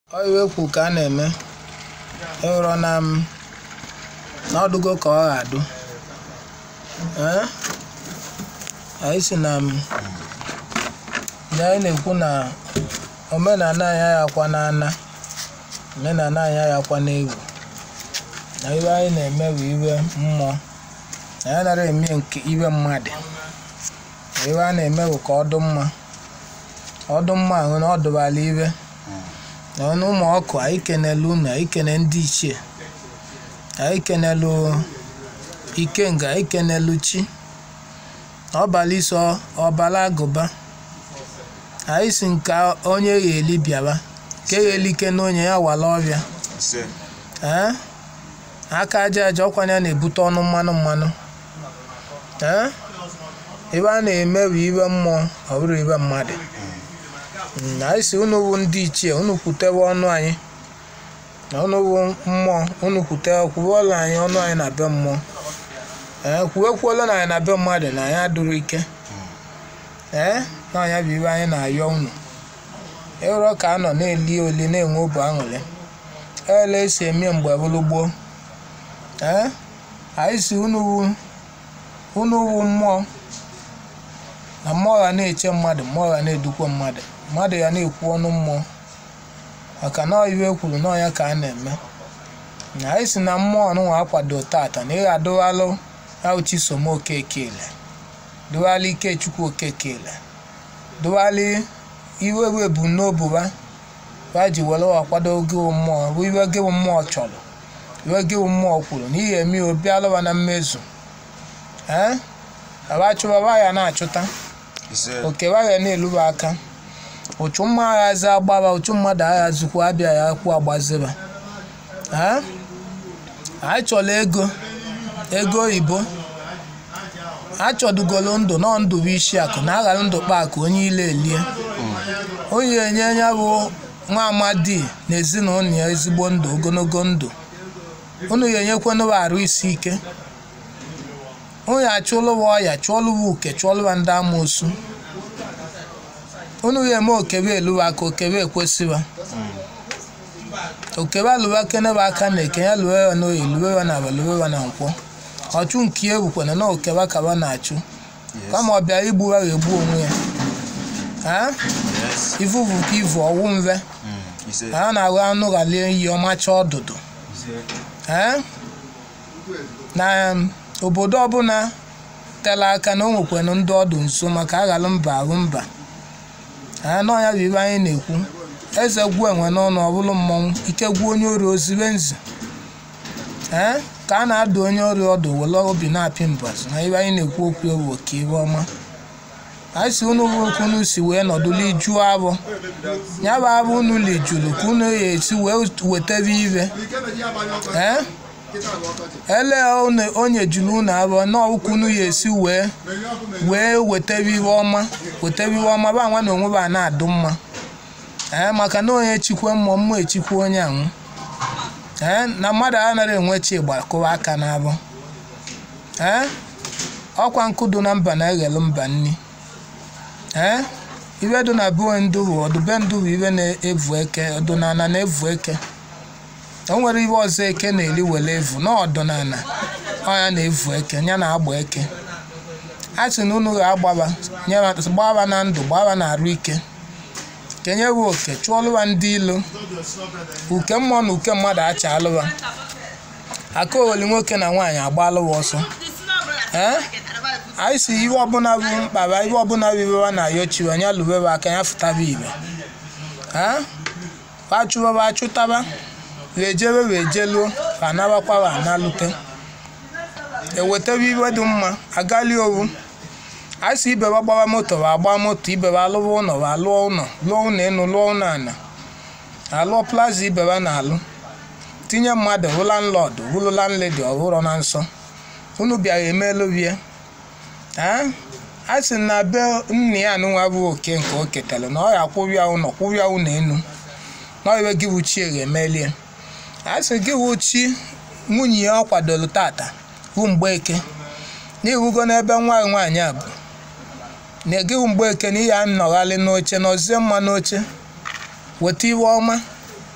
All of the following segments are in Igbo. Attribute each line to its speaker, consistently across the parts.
Speaker 1: Ọ iwe kwu ka a na-eme ịhụrụ na m na ọdụgo ka ọ ga-adụ ee anyị si na m na anyị na-ekwu na omenala anyị ayakwa n'ana omenala anyị ayakwa n'egwu na iwe anyị na-eme bụ iwe mmụọ na anyị nara eme nke iwe mmadụ na iwe a na-eme bụ ka ọ dị mma ọ dị mma ahụ na ọ dụbala iwe na ọnụ ụmụ ọkụ anyị kenelu unu anyị kene ndị ichie anyị kenelu ikenga anyị kenelu chi ọbala iso ọbala agụba anyị si nke onye gheli bịaba ka eghelike na onye ya wala ọbịa
Speaker 2: ise
Speaker 1: ee aka aja aja ọkwanye na-ebute ọnụ mmanụ mmanụ ee ibe a na-eme bụ ibe mmụọ ọ bụrụ ibe mmadụ Mm, anyị si unu bụ ndị ichie unu kwutewe ọnụ anyị na unu bụ mmụọ unu kwutewe kwuwelu anyị ọnụ anyị na be mmụọ ee kwuwekwuolu na anyị na be mmadụ na anyị adụrụ ike ee na anya bụ ibe anyị na-ayọ unu ịrọ ka a nọ na-eli oli na-enwe obu aṅụrị ele esi eme mgbe bụrụ gboo ee anyị si unu bụ unu bụ mmụọ na mmụọ ga na-eche mmadụ mmụọ ga na-edukwa mmadụ mmadụ ya na-ekwu ọnụ mmụọ maka na iwe kwuru na ya ka a na-eme na anyị si na mmụọ nwa akwado tata na ị ga-adụwalụ auchisom okekele dụwalụ ikechukwu okekele dụwalụ iwe bụ ebumnobi ha ha ji were akwado gị bụ mmụọ bụ iwe gị bụ mmụọ chọrọ iwe gị bụ mmụọ kwuru na ihe eme obi alụwa na mmezu ee aba chụbaba ya na-achụta
Speaker 2: ise
Speaker 1: okewa ya na-eluba aka ụchụ mma aghazi agbaba ụchụ mmadụ aghazikwa abịa ya kwụ agbaziba ee anyị chọrọ ego ego oyibo achọdugolo ndụ nọ ndụ bụ isi akụ na aghara ndụ kpa akụ onye ile elie onye enye ya bụ nwa amadi na ezinụlọ ya ezigbo ndụ ogologo ndụ unu ya enyekwanụwa arụ isi ike unu ya achụlụwa ọya chụọlụwa uke chụọlụwa ndị amoosu unu ya eme okebe eluwa aka okebe ekwesịwa okebe alụwa keneba aka na eke ya lụwe ya n'oyi lụwe ya na aba lụwe ya na nkwọ ọchụ nke ya bụkwana na okebe kaba na-achụ kama ọ bịara igbu ya ga-egbu onwe ya ha
Speaker 2: yes
Speaker 1: ivuvu ka ivu ọwụ mve
Speaker 2: Mm, ise
Speaker 1: ha na-ahụ anụ ghalie iyi ọmacha ọdụdụ ee na um, obodo ọbụla tere aka na o nwekwanụ ndị ọdụ nso maka aghalụ mba ahụ mba ee na ọnya bụ ibe anyị na-ekwu eze gwuo enwe n'ọnụ ọbụlụ mmọnwụ ike gwuo onye ori ozibe nzi ee ka a na-adụ onye ori ọdụ were obi na-apị mbazụ na ibe anyị na-ekwu okwu ewu ka ibe ọma anyị si unu bụ okwu unu si wee nọdụlụ ijuo abụ ya bụ abụ unu lijuru ka unu ya esi wee wetebe ibe ee ele one- onye juru unu abụọ na ọkụ unu ya esi wee wee wetebe iwe ọma wetebe iwe ọma ba nwa na onwe ba na-adụ mma ee maka na onye chikwe mmụọ mmụọ echikwe onye anwụ ee na mmadụ anaghị enwe chi gbakụwa aka n'abụ ee ọkwa nkụ dị na mba na-eghelu mba nni ee ibe dị na be ndụ bụ ọdụbe ndụ bụ ibe na-evu eke ọdụnala na-evu eke o nwere ibe ọzọ eke na-eri were evu na ọdụnala ọya na-evu eke ya na-agba eke a sị na unu ga-agbaba nye- gbaba na ndụ gbaba na arụ ike kenye bụ oke chụọlụwa ndị ilo uke mmụọ na uke mmadụ acha alụwa aka oweli nwoke na nwaanyị agbalụwa ọsọ ee anyị si iwe ọbụla bụ mkpaba iwe ọbụla bụ ibewa na ayochiwa ya lụbeba aka ya fụtaba ibe ha achụbaba achụtaba wee jebe wee jeluo anabakwa wa analute ewetebe iwe dị mma agali owu anyị si ibeba gbaba moto wa agba moto ibeba alụwa ụlọ wa alụọ ụlọ lụọ ụlọ enu lụọ ụlọ ana alụọ plaza ibeba na alụ tinye mmadụ hụ landlọdụ hụlụ landledi ọhụrụ na nsọ unu bịara emelụbie a sị na be nna ya anụnwa bụ oke nke o ketara na ọ ya kwụbịa ụlọ kwụbịa ụlọ enu na iwe gị bụ chi ga-emelie a sị gị bụ chi nwunye ya ọ kwadoro tata bụ mgbeke n'ihugo n'ebe nwa nwaanyị a bụ na egeghị mgbeke na ihe a nọgharị n'oche nọzie mma n'oche weta iwe ọma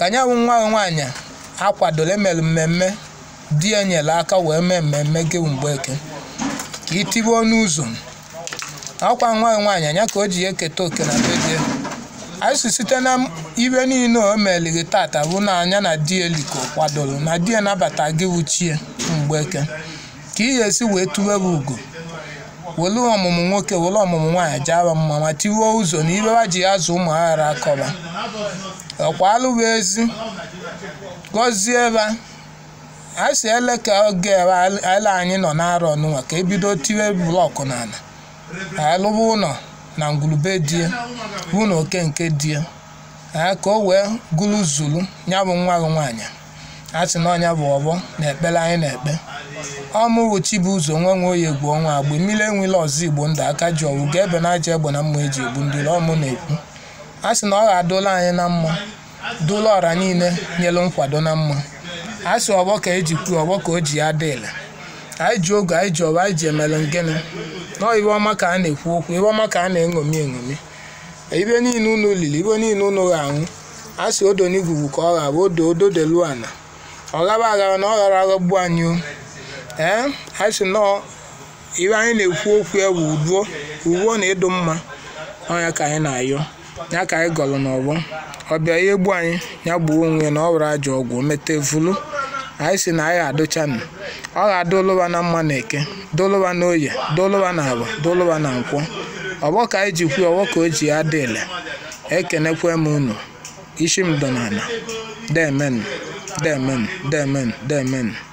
Speaker 1: ka nya bụ nwa nwaanyị akwadoro emere mmemme di ya nyere aka wee mee mmemme gị mgbe eke ka itibe ọnụ ụzọ ọkwa nwa nwaanyị anya ka o ji eketa oke na be di ya anyị si site na ibe niile o meliri tata bụ na anya na di ya liko kwadoro na di ya nabata gị wuchie mgbe eke ka ị ga-esi wee tụwe bụ ugo welu ọmụmụ nwoke welu ọmụmụ nwaanyị jaba mma ma tiwuo ụzọ na ibe ha ji azụ ụmụ aghara akọba ọkwalụbụ ezi gọzie ebe a si ele ka oge ebe ele anyị nọ n'arọ n'ụwa ka ebido tiwe blọkụ n'ala alụba ụlọ na ngwulube die bụ na oke nke die ka o wee gụrụ zulu ya bụ nwa gị nwaanyị a sị na ọnya bụ ọbọ na ekpere anyị na-ekpe ọmụwụ chibuzo nwe nwe oyi egwu ọnwa agba mmiri enwela ọzọ igbo ndụ aka ji ọwụ ga ebe na aja egbe na mma eji egbu ndị ọmụ na-ekwu a sị na ọ ga-adụla anyị na mma dụla ọra niile nyelu nkwado na mma a sị ọgbọ ka eji kwuo ọgbọ ka o ji ya dịla anyị ji oge anyị ji ọba anyị ji emere ngịnị nọọ ibe ọma ka a na-ekwu okwu ibe ọma ka a na-eṅomi eṅomi ibe niile unu lili ibe niile unu ga-anwụ a sị odo n'igwugwu ka ọ ga-abụ odo odo delu ana ọ gaba agara na ọ ghara aghọgbu anyị o ee anyị sị nọọ ibe anyị na-ekwu okwu ya bụ uduo uwe na ịdụ mma ọnya ka anyị na-ayọ ya ka anyị gọrọ n'ọgbọ ọ bịa ya egbu anyị ya gbuo onwe na ọ were ajọ ọgwụ mete vulu anyị si na anyị adụchanụ ọ ga-adụlụba na mma na eke dụlụba na oye dụlụba na agba dụlụba na nkwọ ọgbọ ka anyị ji kwuo ọgbọ ka o ji ya dịle ekenekwe m unu isi m dọ n'ala demen demen demen demen